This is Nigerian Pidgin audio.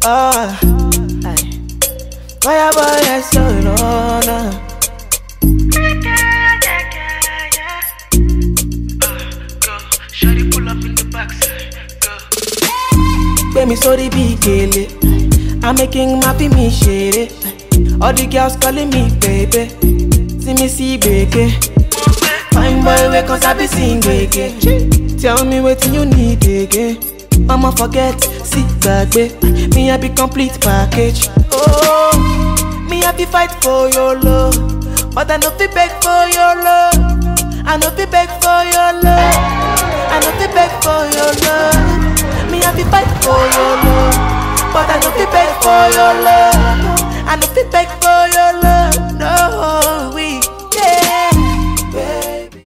Ah, aye. Fire boy, yes, so no, no. Shawty pull up in the backside, go. Gbé mi sórí bí gèlè. I'm making my fi mi ṣeré. All the girls calling me baby. See me see gbèké. Fine boy wey kan sabi sing gbèké. Tell me wetin you need again. Mama forget, sí gbàgbé. Me I be complete package. Oh, me I be fight for your love. But I no fit beg for your love. I no fit beg for your love. I no fit beg for your love. Me I be fight for your love. But I no fit beg for your love. I no fit beg for your love. No.